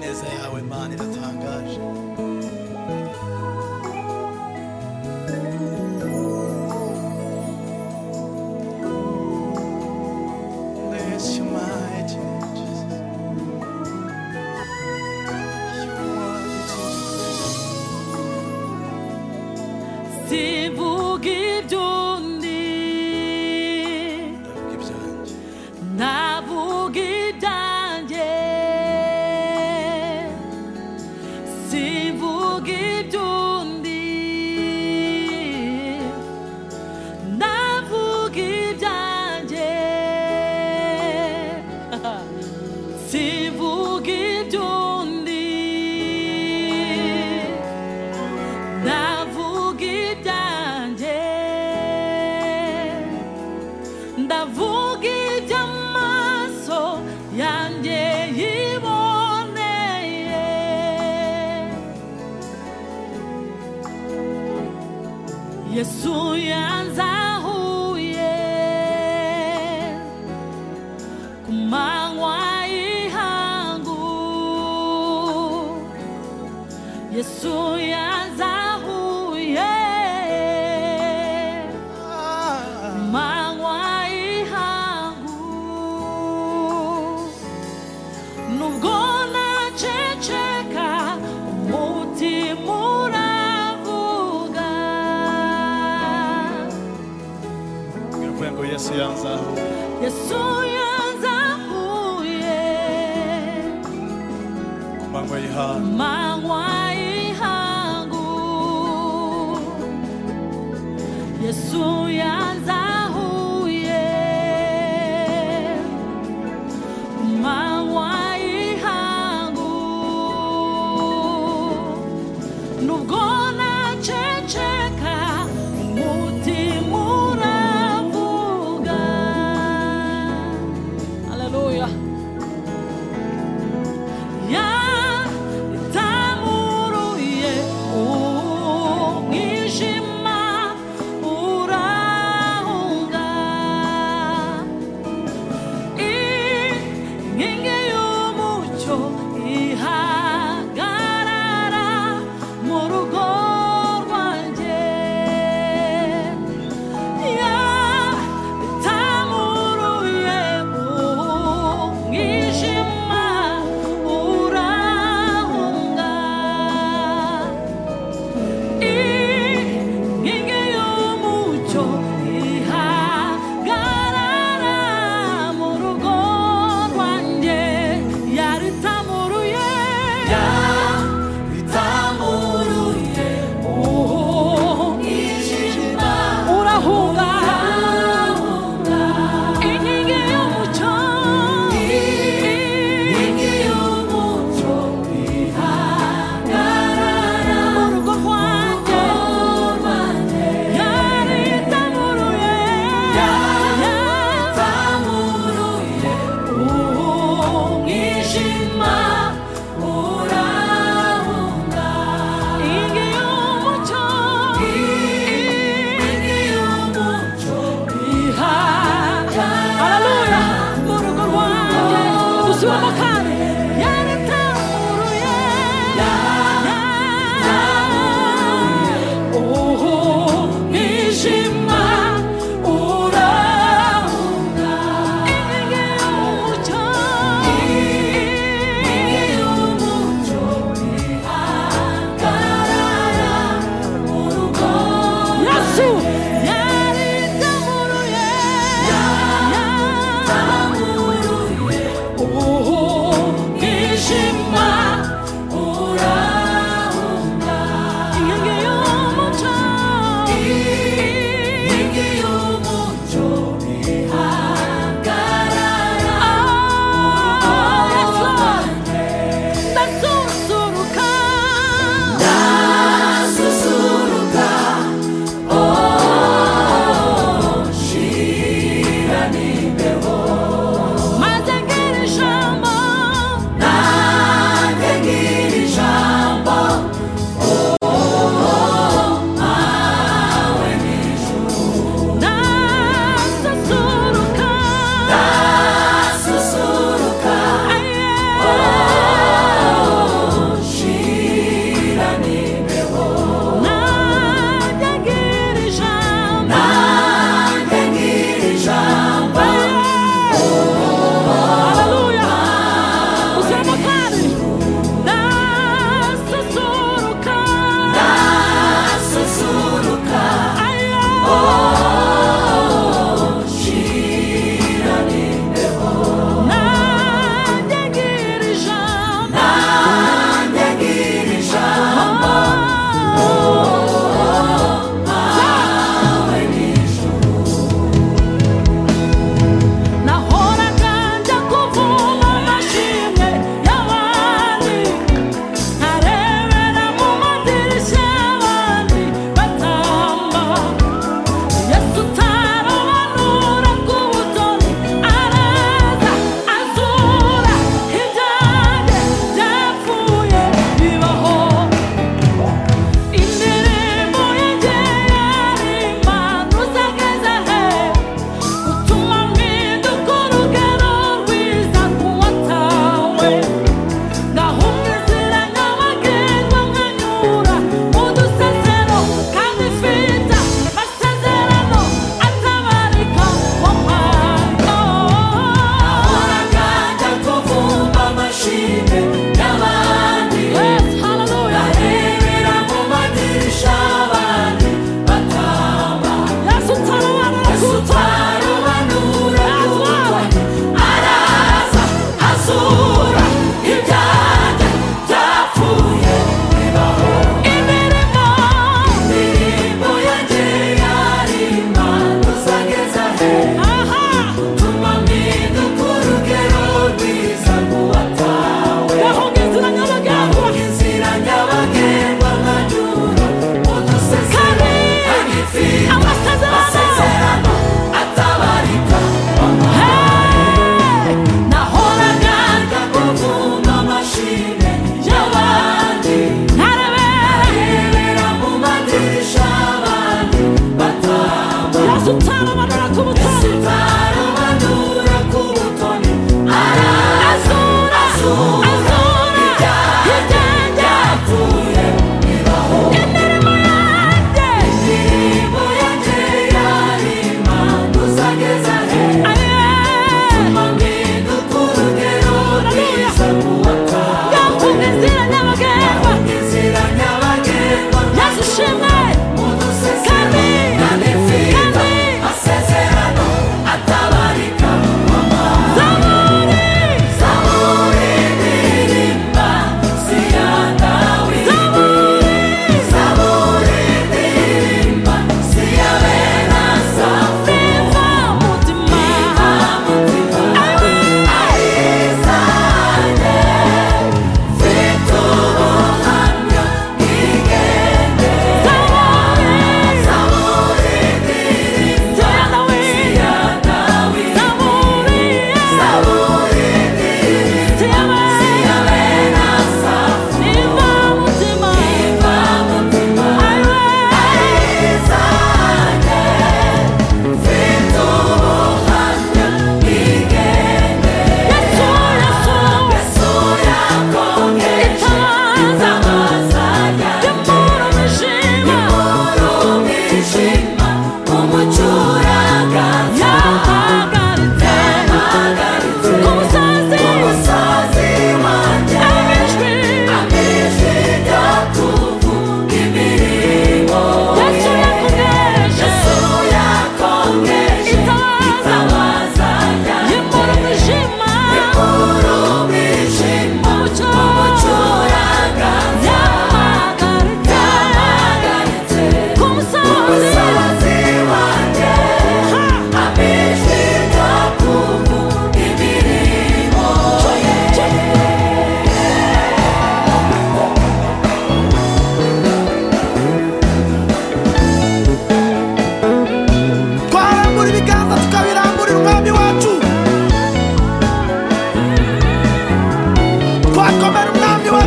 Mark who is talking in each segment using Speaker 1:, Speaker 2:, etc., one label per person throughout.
Speaker 1: neza yawe mana iratangaje Bless your mighty name, Jesus. You are the Jesus.
Speaker 2: Sivuga iby'undi
Speaker 1: Ndavuga ibyanjye,
Speaker 2: navuga ibyanjye Sivuga iby'undi navuga ibyanjye Sivuga iby'undi ndavuga ibyanjye ndavuga iby'amaso yanjye yiboneye yesu yanzahuye ku manywa y'ihangu yesu yanzahuye
Speaker 1: ah,
Speaker 2: manywa y'ihangu nubwo naceceka umutima uravuga
Speaker 1: mwivuye ngo yesu yanzaho
Speaker 2: yesu yanzahuye
Speaker 1: ku manywa y'ihangu
Speaker 2: manywa y'ihangu yesu yanzahuye manywa y'ihangu nubwo naceceka umutima uravuga haleluya yatamuruye umwijima uraho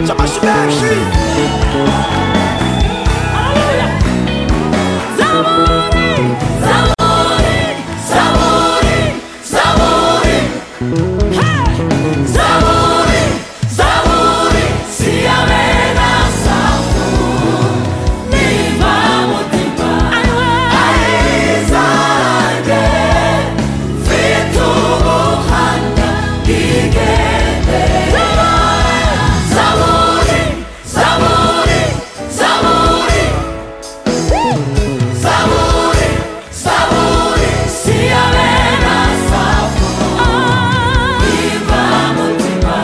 Speaker 3: 자 마시 맥시
Speaker 2: 할렐루야 사모리 사모리 사모리 사모리 헤이 사모리 사모리 siamo la safu mi vamo ti pa Aizage fitu handa digete Samory Samory Samory Samory Samory siamo la safu mi vamo ti pa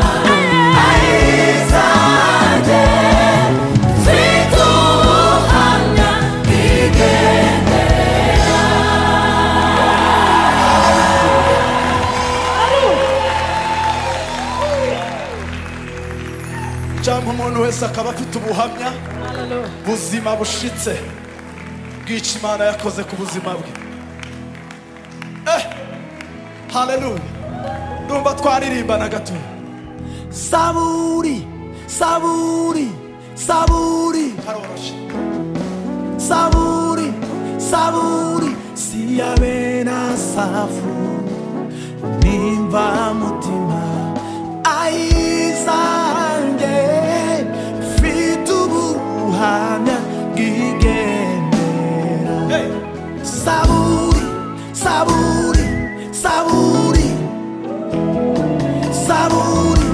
Speaker 2: Aizage fitu handa digete
Speaker 1: cyangwa umuntu wese akaba afite ubuhamya buzima bushitse bw'icyo imana yakoze ku buzima bwe eh haleluya ndumva twaririmbana gato
Speaker 3: saburi saburi saburi
Speaker 1: haroroshe
Speaker 3: saburi saburi siyabe na safu nimba mutima ayizange mfite ubuhamya bwigendera
Speaker 1: hey
Speaker 3: saburi saburi saburi saburi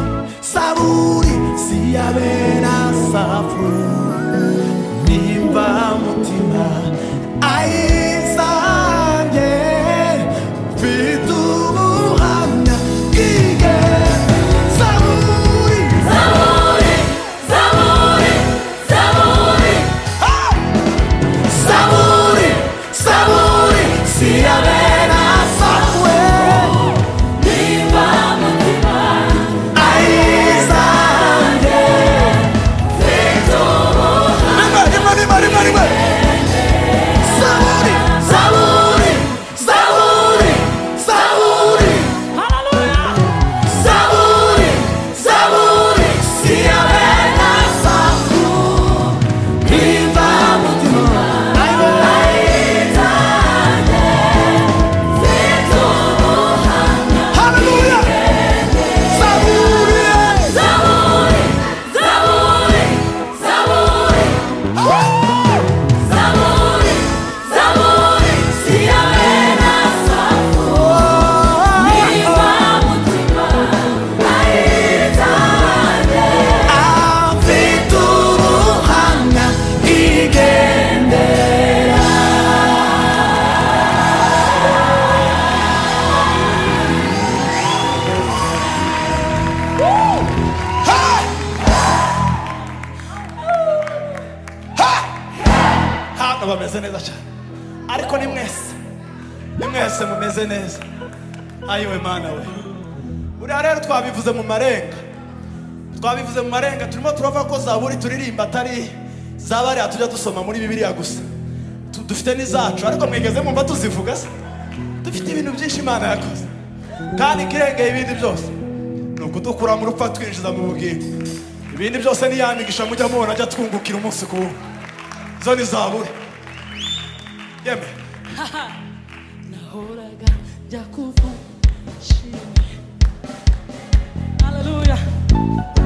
Speaker 3: saburi siyabera safu nimba mutima ayisange mfite ubuhamya bwige saburi
Speaker 2: Sabore, sabore, sabore,
Speaker 3: saburi saburi siyabera safu
Speaker 2: viva mutima,
Speaker 3: ayisange
Speaker 1: rimwe rimwe rimwe rimwe rimwe
Speaker 3: Saúde, saúde, saúde, saúde,
Speaker 2: Hallelujah!
Speaker 3: saúde, saúde, se a vena saúde, viva muito Aleluia! Saúde!
Speaker 2: Sabore, sabore, sabore, sabore, sia bella sapo, viva mutima, aiutate,
Speaker 3: Avituruhana igendera
Speaker 1: hano bameze neza cyane ariko ni mwese ni mwese mumeze neza ayiwe mana we buriya rero twabivuze mu marenga twabivuze mu marenga turimo turava ko zaburi turirimba atari zabariya tujya dusoma muri bibiliya gusa Tu- dufite n'izacu ariko mwigeze mumva tuzivuga se dufite ibintu byinshi imana yakoze kandi ikirengeye ibindi byose ni ukudukura mu rupfu twinjiza mu bugingo ibindi byose ni ya migisha mujya mubona ajya twungukira umunsi ku wundi zo ni zaburi yeme
Speaker 2: nahoraga njya kumva nshimye haleluya